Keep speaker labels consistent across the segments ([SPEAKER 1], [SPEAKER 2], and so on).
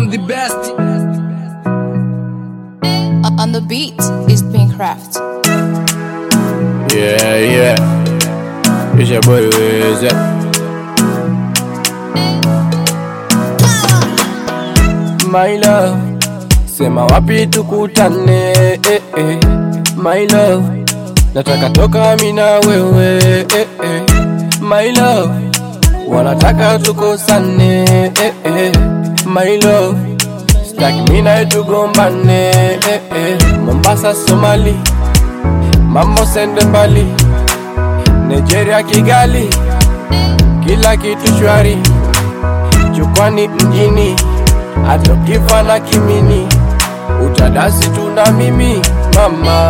[SPEAKER 1] I'm the best.
[SPEAKER 2] On the beat is Pinkcraft.
[SPEAKER 3] Yeah, yeah. It's your boy Wiz. My love, sema wapi tukutane eh, eh. My love, nataka toka mi na wewe eh, eh. My love, wanataka tukosane eh, eh. My love, sitaki mi nawe tugombane eh, eh. Mombasa, Somali, mambo sende mbali, Nigeria, Kigali, kila kitu shwari, jukwani mjini, hata ukifa na kimini, utadasi tu na mimi mama,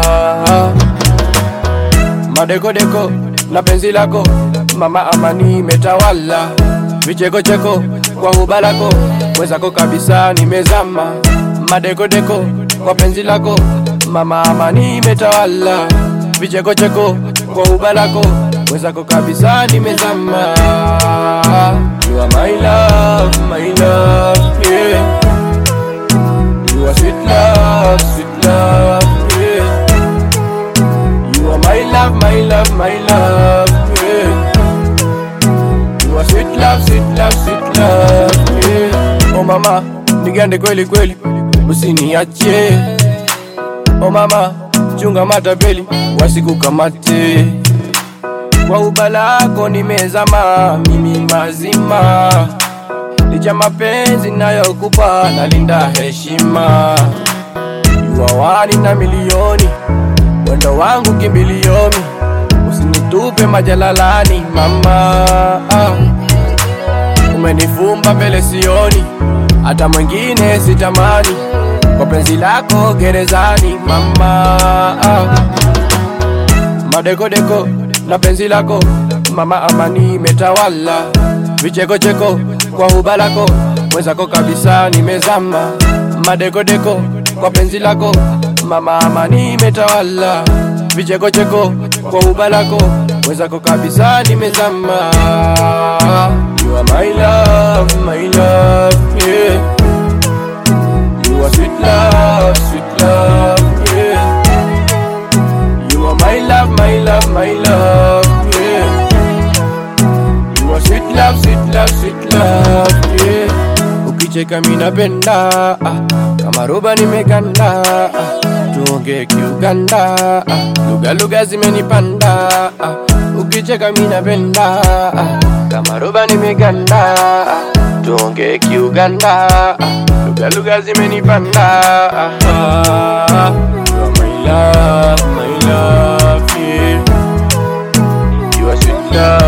[SPEAKER 3] madekodeko na penzi lako mama, amani imetawala, vichekocheko kwa huba lako, mwenzako kabisa nimezama, madekodeko kwa penzi lako mama, amani imetawala, vichekocheko kwa huba lako, mwenzako kabisa nimezama. You are my love, my love, yeah. You are sweet love, sweet love, yeah. You are my love, my love, my love, yeah. You are sweet love, sweet love, sweet love, yeah. Oh mama, nigande kweli kweli, usiniache. Oh mama, chunga matapeli, wasikukamate. Kwa uba lako nimezama, mimi mazima. Licha mapenzi nayokupa, nalinda heshima. Yuawani na milioni, wendo wangu kimbilioni, usinitupe majalalani mama. Ah. Umenifumba mbele sioni, hata mwingine sitamani, kwa penzi lako gerezani mama. Ah. Madekodeko na penzi lako mama, amani imetawala, vichekocheko kwa huba lako, mwenzako kabisa nimezama. Madekodeko kwa penzi lako mama, amani imetawala, vichekocheko kwa huba lako, mwenzako kabisa nimezama. You are my love, my love, yeah. You are sweet love, sweet love, yeah. You are my love, my love, my love, yeah. You are sweet love, sweet love, sweet love, yeah. Ukicheka mimi napenda, ah, kama roba nimeganda, ah, tuongee Kiuganda, ah, lugha lugha zimenipanda, ah, ukicheka mimi napenda, ah, kama roba nimeganda, ah, tuongee Kiuganda, ah, lugha lugha zimenipanda, ah, ah, you are my love, my love, yeah. You are sweet love.